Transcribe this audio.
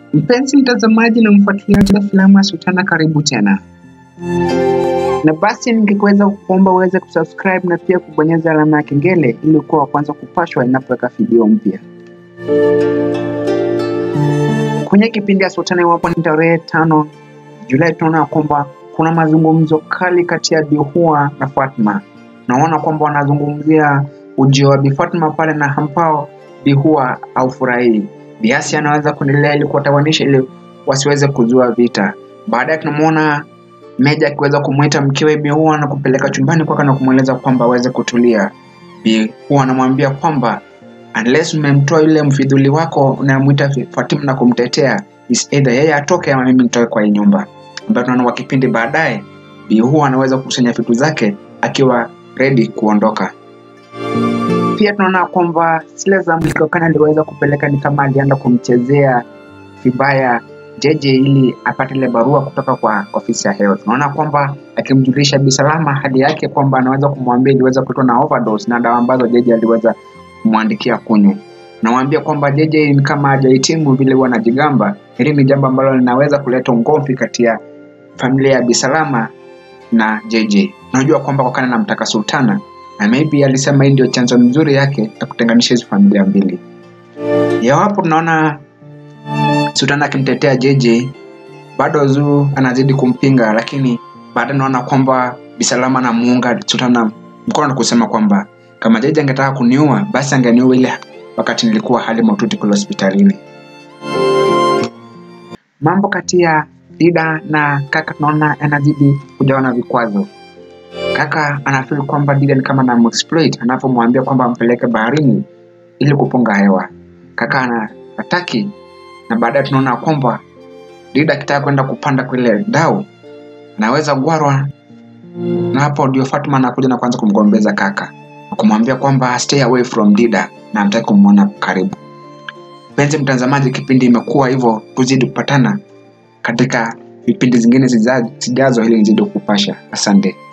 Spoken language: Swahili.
Mpenzi mtazamaji na mfuatiliaji wa filamu ya Sultana, karibu tena. Na basi ningekuweza kuomba uweze kusubscribe na pia kubonyeza alama ya kengele ili kuwa wa kwanza kupashwa inapoweka video mpya. Kwenye kipindi ya Sultana, iwapo ni tarehe tano Julai, tunaona kwamba kuna mazungumzo kali kati ya Bihua na Fatma. Naona kwamba wanazungumzia ujio wa Bi Fatma pale na ambao Bihua aufurahii. Biasi anaweza kuendelea ili kuwatawanisha ili wasiweze kuzua vita. Baadaye tunamwona Meja akiweza kumwita mkewe Bihua na kupeleka chumbani kwake na kumweleza kwamba aweze kutulia. Bihua anamwambia kwamba unless umemtoa yule mfidhuli wako unayemwita Fatima na kumtetea, is either yeye atoke ama mimi nitoke kwa hii nyumba. Ambayo tunaona kwa kipindi baadaye Bihua anaweza kukusanya vitu zake akiwa ready kuondoka. Pia tunaona kwamba zile za Mlikokani aliweza kupeleka ni kama alienda kumchezea vibaya JJ ili apate ile barua kutoka kwa ofisi ya health. Tunaona kwamba akimjulisha Bi Salama hali yake kwamba anaweza kumwambia iliweza kutwa na overdose na dawa ambazo JJ aliweza kumwandikia kunywa. Namwambia kwamba JJ ni kama hajahitimu vile huwa anajigamba. Hili ni jambo ambalo linaweza kuleta ugomvi kati ya familia ya Bi Salama na JJ. Najua kwamba kwa kana namtaka Sultana na maybe alisema hii ndio chanzo mzuri yake ya kutenganisha hizo familia mbili. Yawapo tunaona Sultana akimtetea JJ, bado Zuu anazidi kumpinga, lakini baadaye naona kwamba Bisalama anamuunga Sultana mkono na kusema kwamba kama JJ angetaka kuniua basi angeniua ile wakati nilikuwa hali mahututi kule hospitalini. Mambo kati ya Dida na kaka tunaona yanazidi kujawa na vikwazo. Kaka anafeel kwamba Dida ni kama anamexploit anapomwambia kwamba ampeleke baharini ili kupunga hewa. Kaka ana hataki, na baadaye tunaona kwamba Dida akitaka kwenda kupanda kule dau anaweza gwarwa, na hapo ndio Fatma anakuja na kuanza kumgombeza kaka na kumwambia kwamba stay away from Dida na amtaki kumwona karibu. Mpenzi mtazamaji, kipindi imekuwa hivyo, tuzidi kupatana katika vipindi zingine zijazo ili nizidi kupasha. Asante.